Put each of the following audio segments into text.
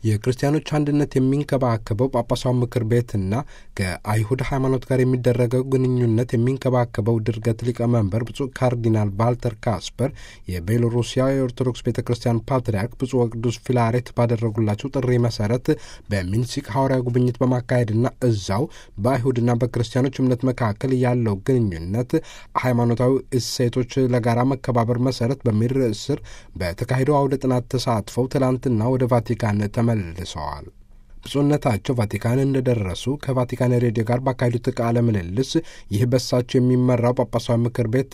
የክርስቲያኖች አንድነት የሚንከባከበው ጳጳሳዊ ምክር ቤትና ከአይሁድ ሃይማኖት ጋር የሚደረገው ግንኙነት የሚንከባከበው ድርገት ሊቀመንበር ብፁዕ ካርዲናል ቫልተር ካስፐር የቤሎሩሲያ የኦርቶዶክስ ቤተ ክርስቲያን ፓትርያርክ ብፁዕ ወቅዱስ ፊላሬት ባደረጉላቸው ጥሪ መሰረት በሚንስክ ሐዋርያ ጉብኝት በማካሄድና እዛው በአይሁድና በክርስቲያኖች እምነት መካከል ያለው ግንኙነት ሃይማኖታዊ እሴቶች ለጋራ መከባበር መሰረት በሚል ርዕስ ስር በተካሄደው አውደ ጥናት ተሳትፈው ትላንትና ወደ ቫቲካን ተመልሰዋል። ብፁዕነታቸው ቫቲካን እንደደረሱ ከቫቲካን ሬዲዮ ጋር ባካሄዱት ቃለ ምልልስ ይህ በሳቸው የሚመራው ጳጳሳዊ ምክር ቤት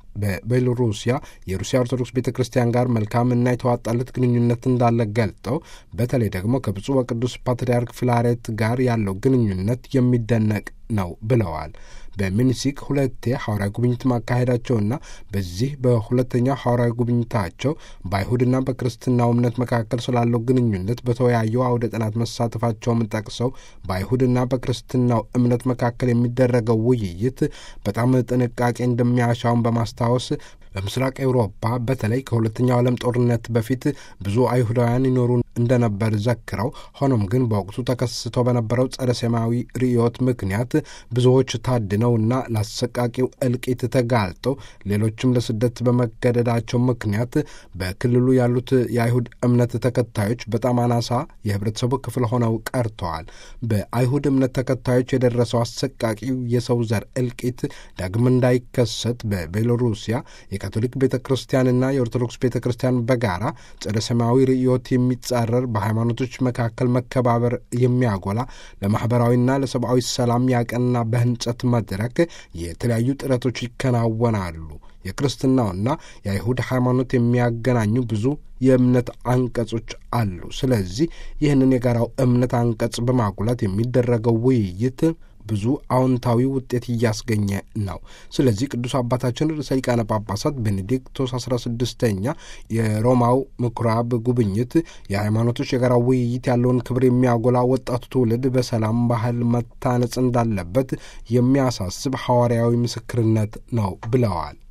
በቤሎሩሲያ የሩሲያ ኦርቶዶክስ ቤተ ክርስቲያን ጋር መልካምና የተዋጣለት ግንኙነት እንዳለ ገልጠው በተለይ ደግሞ ከብፁዕ ወቅዱስ ፓትርያርክ ፊላሬት ጋር ያለው ግንኙነት የሚደነቅ ነው ብለዋል። በሚኒሲክ ሁለቴ ሐዋርያዊ ጉብኝት ማካሄዳቸውና በዚህ በሁለተኛው ሐዋርያዊ ጉብኝታቸው በአይሁድና በክርስትናው እምነት መካከል ስላለው ግንኙነት በተወያየው አውደ ጥናት መሳተፋቸውም ጠቅሰው በአይሁድና በክርስትናው እምነት መካከል የሚደረገው ውይይት በጣም ጥንቃቄ እንደሚያሻውን በማስታወስ በምስራቅ ኤውሮፓ በተለይ ከሁለተኛው ዓለም ጦርነት በፊት ብዙ አይሁዳውያን ይኖሩ እንደነበር ዘክረው ሆኖም ግን በወቅቱ ተከስቶ በነበረው ጸረ ሰማያዊ ርዕዮት ምክንያት ብዙዎች ታድነውና ለአሰቃቂው እልቂት ተጋልጠው ሌሎችም ለስደት በመገደዳቸው ምክንያት በክልሉ ያሉት የአይሁድ እምነት ተከታዮች በጣም አናሳ የህብረተሰቡ ክፍል ሆነው ቀርተዋል። በአይሁድ እምነት ተከታዮች የደረሰው አሰቃቂው የሰው ዘር እልቂት ዳግም እንዳይከሰት በቤሎሩሲያ የካቶሊክ ቤተ ክርስቲያንና የኦርቶዶክስ ቤተ ክርስቲያን በጋራ ጸረ ሰማያዊ ርዕዮት የሚጻረር በሃይማኖቶች መካከል መከባበር የሚያጎላ ለማኅበራዊና ለሰብአዊ ሰላም ያቀና በህንጸት መድረክ የተለያዩ ጥረቶች ይከናወናሉ። የክርስትናውና የአይሁድ ሃይማኖት የሚያገናኙ ብዙ የእምነት አንቀጾች አሉ። ስለዚህ ይህንን የጋራው እምነት አንቀጽ በማጉላት የሚደረገው ውይይት ብዙ አዎንታዊ ውጤት እያስገኘ ነው። ስለዚህ ቅዱስ አባታችን ርዕሰ ሊቃነ ጳጳሳት ቤኔዲክቶስ አስራ ስድስተኛ የሮማው ምኩራብ ጉብኝት የሃይማኖቶች የጋራ ውይይት ያለውን ክብር የሚያጎላ ወጣቱ ትውልድ በሰላም ባህል መታነጽ እንዳለበት የሚያሳስብ ሐዋርያዊ ምስክርነት ነው ብለዋል።